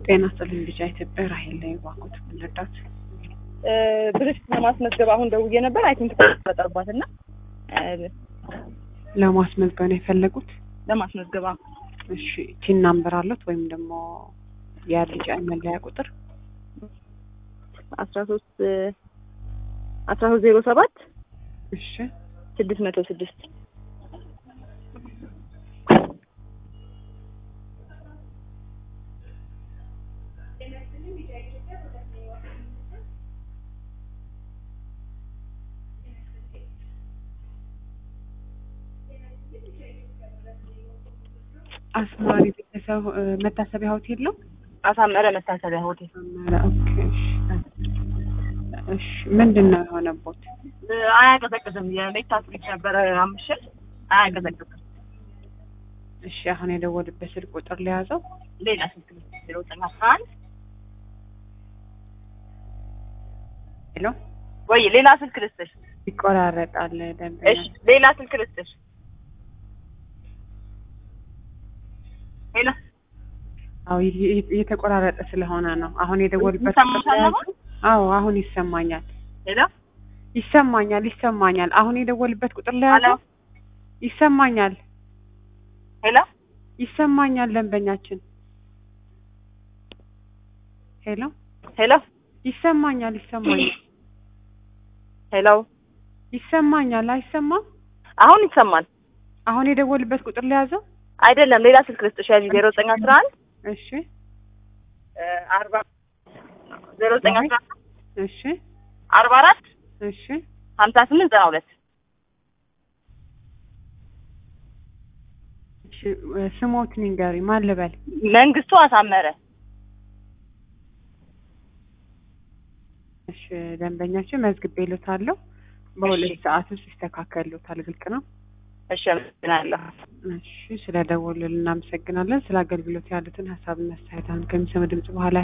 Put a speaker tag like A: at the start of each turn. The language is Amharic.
A: ጤና ይስጥልኝ ልጅ ኢትዮጵያ ራሄል ላይ ባኮት ልርዳት።
B: ብርሽት ለማስመዝገብ አሁን ደውዬ ነበር። አይ ቲንክ ተፈጠርባት እና
A: ለማስመዝገብ ነው የፈለጉት?
B: ለማስመዝገብ አሁን
A: እሺ ቲን ናምበር አለት ወይም ደግሞ የልጅ መለያ ቁጥር
B: አስራ ሶስት አስራ ሶስት ዜሮ ሰባት
A: እሺ
B: ስድስት መቶ ስድስት
A: አስማሪ ቤተሰብ መታሰቢያ ሆቴል ነው።
B: አሳመረ መታሰቢያ ሆቴል
A: አስማራ ኦኬ። እሺ እሺ ምንድን ነው የሆነቦት?
B: አያቀዘቅዝም። የሜታ ስዊች ነበረ አምሽት አያቀዘቅዝም።
A: እሺ አሁን የደወልበት ስልክ ቁጥር ሊያዘው
B: ሌላ ስልክ ዜሮ ዘጠኝ አስራ አንድ
A: ሄሎ
B: ወይ ሌላ ስልክ ልስጥሽ?
A: ይቆራረጣል ደንበኛ
B: እሺ ሌላ ስልክ ልስጥሽ? ሄሎ
A: አዎ ይ- ይ- እየተቆራረጠ ስለሆነ ነው። አሁን የደወልበት
B: ይሰማሻል አሁን?
A: አዎ አሁን ይሰማኛል
B: ሄሎ
A: ይሰማኛል ይሰማኛል። አሁን የደወልበት ቁጥር ላይ
B: ሄሎ
A: ያዘው ይሰማኛል
B: ሄሎ
A: ይሰማኛል ደንበኛችን ሄሎ
B: ሄሎ
A: ይሰማኛል ይሰማኛል
B: ሄሎ
A: ይሰማኛል አይሰማም
B: አሁን ይሰማል?
A: አሁን የደወልበት ቁጥር ላይ ያዘው
B: አይደለም ሌላ ስልክ ልስጥሽ? ያዥ ዜሮ ዘጠኝ አስራ አንድ
A: እሺ
B: አርባ ዜሮ ዘጠኝ አስራ አንድ
A: እሺ
B: አርባ አራት
A: እሺ
B: ሀምሳ ስምንት ዘጠና ሁለት
A: እሺ ስሞት ንገሪ ማን ልበል
B: መንግስቱ አሳመረ
A: እሺ ደንበኛችን መዝግቤልዎታለሁ በሁለት
B: እሺ።
A: ሰዓት ውስጥ ይስተካከልዎታል ግልጽ ነው
B: እሺ አመሰግናለሁ።
A: እሺ ስለ ደወሉልን እናመሰግናለን ስለ አገልግሎት ያሉትን ሀሳብና አስተያየት አሁን ከሚሰሙ ድምጽ በኋላ